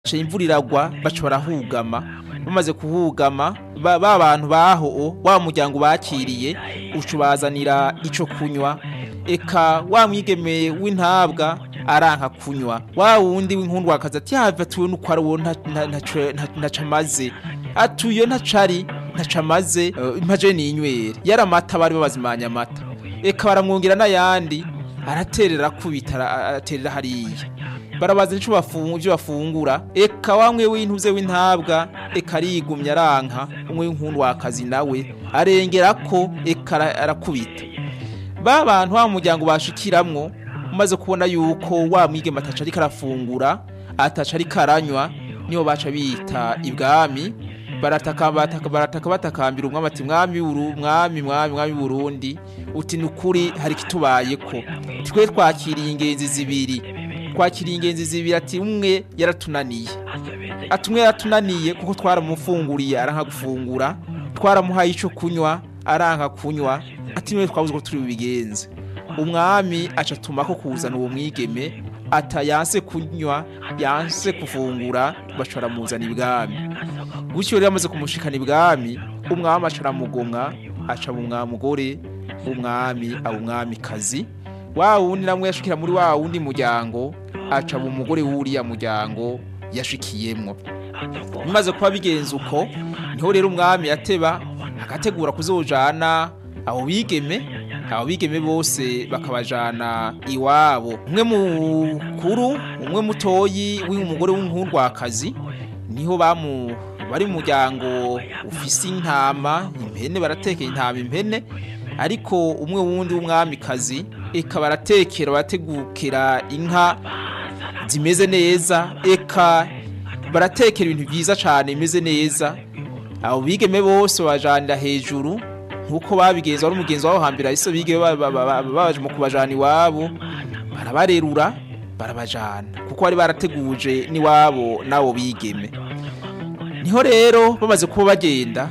baca imvura iragwa baca barahugama bamaze kuhugama ba ba bantu baho wa muryango bakiriye uca ubazanira ico kunywa eka wa mwigeme w'intabwa aranka kunywa wa wundi w'inkundwakazi ati yava tuwe nuko ari uwo ntaca amaze atuyo ntacari ntaca amaze eh, impaje ninywere yari amata bari babazimanya amata eka baramwongera n'ayandi araterera akubita ara- araterera hariya barabaza nico bafungu ivyo bafungura eka wamwe w'intuze w'intabwa eka arigumya aranka umwe w'inkundwakazi nawe arengerako eka ara- arakubita ba bantu wa muryango bashikiramwo umaze kubona yuko wa mwigeme ataca ariko arafungura ataca ariko aranywa niho baca bita ibwami barataka bataka barataka batakambira umwami ati mwami w'uru mwami mwami mwami Burundi uti nukuri hari kitubayeko twe twakiriye ingenzi zibiri twakiriye ingenzi zibiri ati umwe yaratunaniye ati umwe yaratunaniye kuko twaramufunguriye aranka gufungura twaramuhaye ico kunywa aranka kunywa ati niwe twabuze ko turi bubigenze umwami aca atumako kuzana uwo mwigeme ata yanse kunywa yanse gufungura baca baramuzana ibwami gutyo rero amaze kumushikana ibwami umwami aca aramugomwa aca mu mugore w'umwami aba umwamikazi wa wundi namwe yashikira muri wa wundi muryango aca mu mugore w'uriya muryango yashikiyemwo bimaze kuba bigenze uko niho rero umwami yateba agategura kuzojana abo bigeme abo bigeme bose bakabajana iwabo umwe mukuru umwe mutoyi w'umugore w'umuhundwakazi niho bamu bari mu muryango ufise intama impene baratekera intama impene ariko umwe wundi w'umwamikazi eka baratekera barategukira inka zimeze neza eka baratekera ibintu byiza cyane bimeze neza abo bigeme bose bajanira hejuru nkuko babigenza wari umugenzi wabo hambere ahise bige ba- ba- ba- ba- baje mu kubajana iwabo barabarerura barabajana kuko bari barateguje n'iwabo n'abo bigeme niho rero bamaze kuba bagenda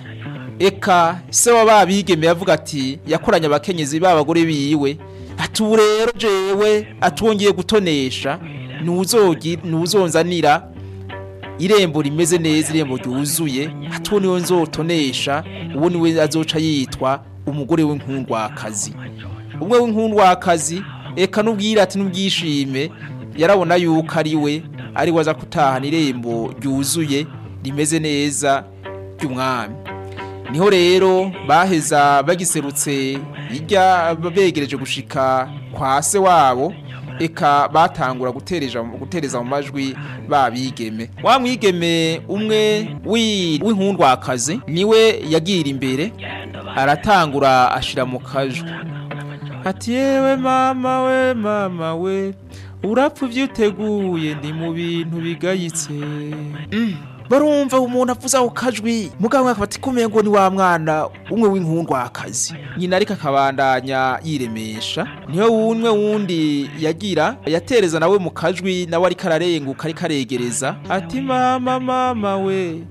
eka se wa babigeme yavuga ati yakoranye abakenyezi b'abagore biwe ati ubu rero jewe atwongeye gutonesha nuzogi nuzonzanira irembo rimeze neza irembo ryuzuye ati uwo niwe nzotonesha uwo niwe azoca yitwa umugore w'inkundwakazi umwe w'inkundwakazi eka n'ubwira ati n'ubwishime yarabona yuko ari we ari we aza gutahana irembo ryuzuye rimeze neza ry'umwami niho rero baheza bagiserutse hirya begereje gushika kwa se wabo eka batangura gutereja gutereza mu majwi babigeme wa mwigeme umwe wi- w'inkundwakazi niwe yagira imbere aratangura ashira mu kajwi ati yewe mama we mama we urapfa ivyo uteguye ndi mu bintu bigayitse Mm, barumva umuntu avuze ako kajwi mugabo akaba ati kumeye ngo ni wa mwana umwe w'inkundwakazi nyina ariko akabandanya yiremesha niho wumwe wundi yagira yatereza nawe mu kajwi nawe ariko ararenguka ariko aregereza ati mama mama we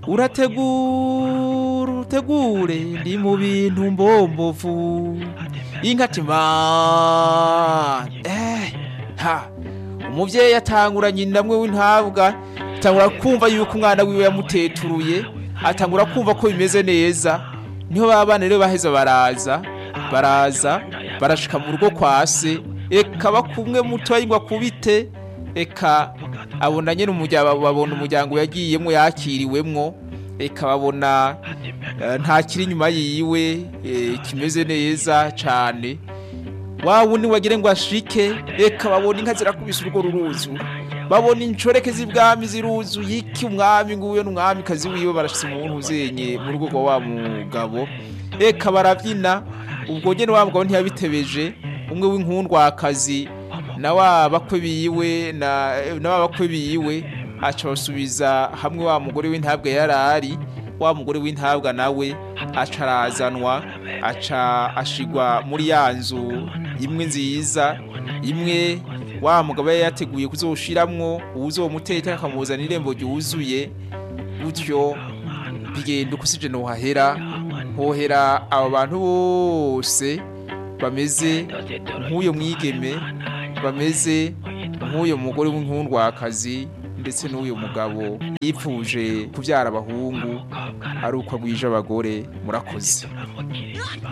urategura utegure ndi mu bintu mbombovu inka ati ma eh ha umuvyeyi atangura nyina mwe w'intabwa atangura kumva yuko umwana wiwe yamuteturuye atangura kumva ko bimeze neza niho babana rero baheza baraza baraza barashika mu rugo kwa se eka bakumwe mutoyi ngo akubite eka abona nyene umuryango babona umuryango yagiyemwo yakiriwemwo eka babona eh, nta kiri inyuma yiwe eh, kimeze neza cane wa wundi wagire ngo ashike reka babona inka zirakubise urwo ruruzu babona inshoreke z'ibwami ziruzuye iki umwami nguyo n'umwami kazi wiwe barashitse umuntu uzenye mu rugo rwa wa mugabo reka barabyina ubwo nyene wa mugabo ntiyabitebeje umwe w'inkundwakazi na wa bakwe biwe na na wa bakwe biwe aca basubiza hamwe wa mugore w'intabwe yarari wa mugore w'intabwa nawe aca arazanwa aca ashigwa muri ya nzu imwe nziza imwe wa mugabo yari yateguye kuzoshiramwo uwuzomuteka akamuzana irembo ryuzuye gutyo bigenda uko sije nohahera hohera abo bantu bose bameze nk'uyo mwigeme bameze nk'uyo mugore w'inkundwakazi ndetse n'uyu mugabo yipfuje kubyara abahungu ari uko agwije abagore murakoze